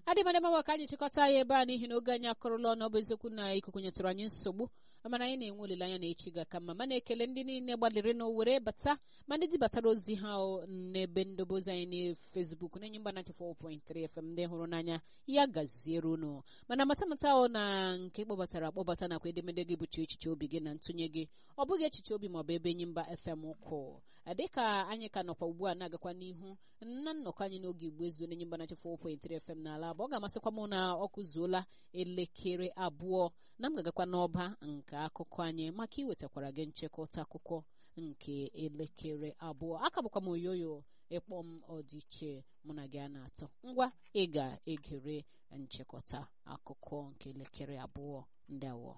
adịmadịma maka anyị chịkọta ya ebe a n'ihi na oge anyị akọrọla ọnụ ọ bụ eziokwu na ikuku nyetụrụ anyị nsogbu mana anyị na-enwe olileanya na echi ga-aka mma mana ekele ndị niile gbalịrị na were bata ma ndị dibatara ozi ha n'ebe ndobe ozi anyị na fesbuk na-enye mba 94.3 fm ndị hụrụ n'anya ya gaziere unu mana matamata ọ na nke kpọbatara akpọbata nakwa edemede gị bụcha echiche obi gị na ntụnye gị ọ bụghị echiche obi maọbụ ebe enyi mba fm ụkwụ dịka anyị ka nọkwa ugbu a na-agakwa n'ihu na nnọkọ anyị n'oge igbo ezu n'enyi mba 94.3 fm n'ala abụ ọ ga-amasịkwa m na ọ kụzuola elekere abụọ na m ga-agakwa n'ọba nke akụkọ anyị maka iwetakwara gị nchịkọta akụkọ nke elekere abụọ aka bụkwa m oyoyo ịkpọ m ọdịiche mụ na gị a na-atọ ngwa ị ga-egere nchịkọta akụkọ nke elekere abụọ ndị awọ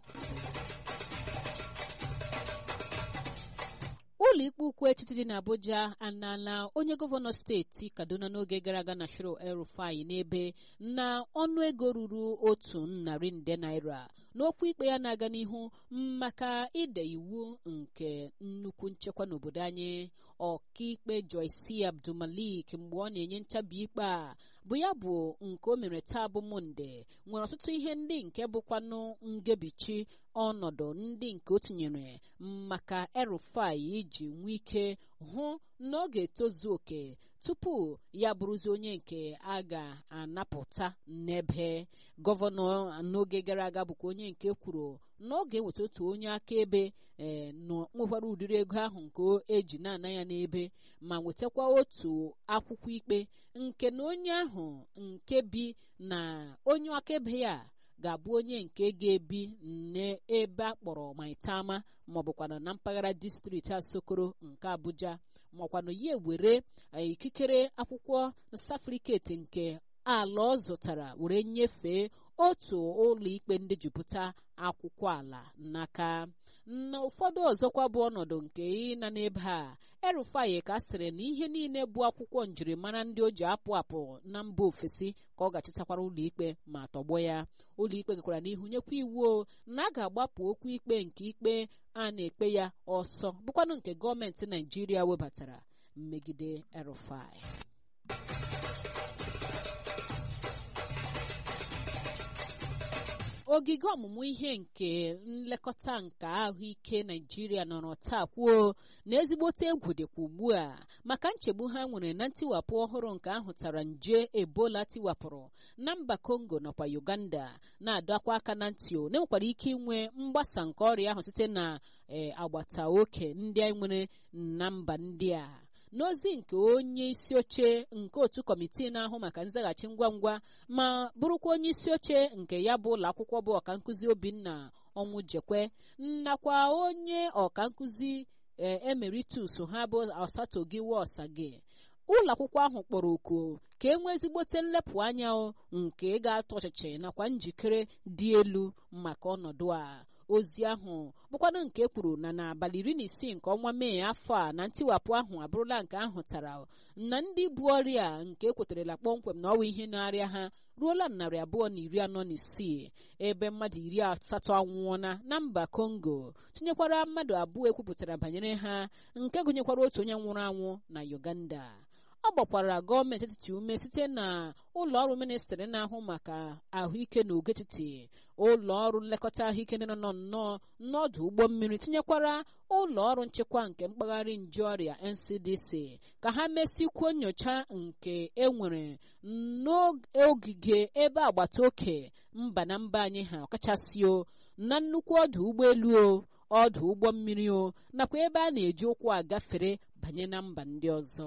ụlọ ikpe ukwu etiti dị n'Abuja anala onye gọvanọ steeti Kaduna n'oge gara aga na Shiro El-Rufai n'ebe na ọnụego ruru otu narị nde naira n'okwu ikpe ya na-aga n'ihu maka ide iwu nke nnukwu nchekwa n'obodo anyị ọkaikpe Joyce Abdulmalik mgbe ọ na-enye nchabi ikpe a bụ ya bụ nke o mere taa bụ monde nwere ọtụtụ ihe ndị nke bụkwanụ ngebichi ọnọdụ ndị nke o tinyere maka El-Rufai iji nwee ike hụ na ọ ga-etozu oke tupu ya bụrụzi onye nke a ga-anapụta n'ebe gọvanọ n'oge gara aga bụkwa onye nke kwuru na ọ ga-eweta otu onye akaebe ee nwekwara ụdịrị ego ahụ nke eji na-ana ya n'ebe ma wetakwa otu akwụkwọ ikpe nke na onye ahụ nke bi na onye akaebe ya ga-abụ onye nke ga-ebi n'ebe a kpọrọ Maitama maọbụkwana na mpaghara distrikti Asokoro nke Abuja makwanụ ya ewere ikikere akwụkwọ safriketi nke ala ọ zụtara were nyefee otu ụlọ ikpe ndị jupụta akwụkwọ ala n'aka na ụfọdụ ọzọkwa bụ ọnọdụ nke ịna n'ebe a El-Rufai ka sịrị na ihe niile bụ akwụkwọ njirimara ndị o ji apụ apụ na mba ofesi ka ọ ga-achịtakwara ụlọ ikpe ma tọgbọ ya ụlọ ikpe gakwara n'ihu nyekwa iwu na a ga-agbapụ okwu ikpe nke ikpe a na-ekpe ya ọsọ bụkwanụ nke gọọmenti Naijiria webatara mmegide El-Rufai ogige ọmụmụ ihe nke nlekọta nke ahụike naijiria nọrọ taa kwuo na ezigbote egwu dịkwa ugbu a maka nchegbu ha nwere na ntiwapụ ọhụrụ nke ahụtara nje ebola tiwapụrụ na mba kongo nakwa uganda na-adọkwa aka na ntị o na-enwekwara ike inwe mgbasa nke ọrịa ahụ site na agbata oke ndị anyị nwere na mba ndị a n'ozi nke onye isi oche nke otu kọmitii na-ahụ maka nzaghachi ngwa ngwa ma bụrụkwa onye isi oche nke ya bụ ụlọ akwụkwọ bụ ọkankụzi obinna ọnwụ jekwe nakwa onye ọkankụzi emeritus ha bụ ọsatogiwa ọsage ụlọ akwụkwọ ahụ kpọrọ oku ka e nwee ezigbote nlepụ anya nke ga-atọ ọchịchị nakwa njikere dị elu maka ọnọdụ a ozi ahụ bụkwanụ nke kwuru na n'abalị iri na isii nke ọnwa mee afọ a na ntiwapụ ahụ abụrụla nke ahụtara na ndị bu ọrịa nke ekweterela kpọmkwem na ọwa ihe na-arịa ha ruola narị abụọ na iri anọ na isii ebe mmadụ iri asatọ anwụọna na mba kongo tinyekwara mmadụ abụọ ekwupụtara banyere ha nke gụnyekwara otu onye nwụrụ anwụ na uganda ọ gbakwara gọọmenti etiti ume site na ụlọ ọrụ ministrị na-ahụ maka ahụike na ogo etiti ụlọ ọrụ nlekọta ahụike ndị nọ nnọọ n'ọdụ ụgbọ mmiri tinyekwara ụlọ ọrụ nchekwa nke mpaghara nje ọrịa ncdc ka ha mesikwuo nyocha nke enwere n'ogige ebe agbata oke mba na mba anyị ha ọkachasị o na nnukwu ọdụ ụgbọelu o ọdụ ụgbọ mmiri o nakwa ebe a na-eji ụkwụ agafere banye na mba ndị ọzọ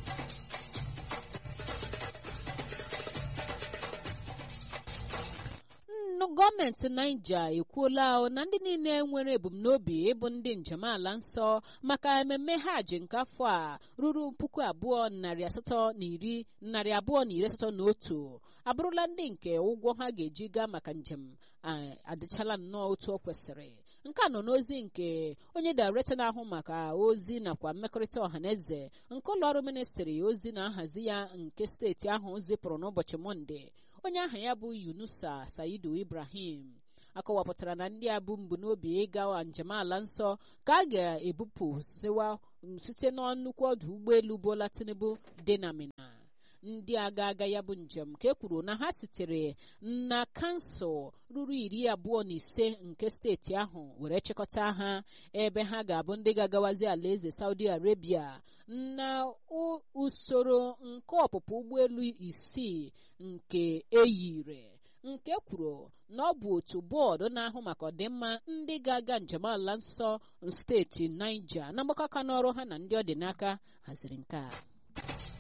gọọmenti naija ekwuola na ndị niile nwere ebumnobi ịbụ ndị njem ala nsọ maka ememme hajj nke afọ a ruru puku abụọ narị asatọ na iri narị abụọ na iri asatọ na otu abụrụla ndị nke ụgwọ ha ga-eji gaa maka njem adịchala nnọọ otu o kwesịrị nke a nọ n'ozi nke onye dairektọ na-ahụ maka ozi nakwa mmekọrịta ọhaneze nke ụlọọrụ ministri ozi na nhazi ya nke steeti ahụ zipụrụ n'ụbọchị mọnde onye aha ya bụ yunusa saidu ibrahim akọwapụtara na ndị a bụ mbunobi ịga njem ala nsọ ka a ga-ebupụ site n'ọnụkwu ọdụ ụgbọelu bola tinubu dị na mina ndị aga aga ya bụ njem ka e kwuru na ha sitere na kansụl ruru iri abụọ na ise nke steeti ahụ were chịkọta ha ebe ha ga-abụ ndị ga-agawazi alaeze saudi arabia na usoro nke ọpụpụ ụgbọelu isii nke eyire nke kwuru na ọ bụ otu bọọdụ na-ahụ maka ọdịmma ndị ga-aga njem ala nsọ steeti Niger na mgbakọ aka n'ọrụ ha na ndị ọ dị n'aka haziri nke a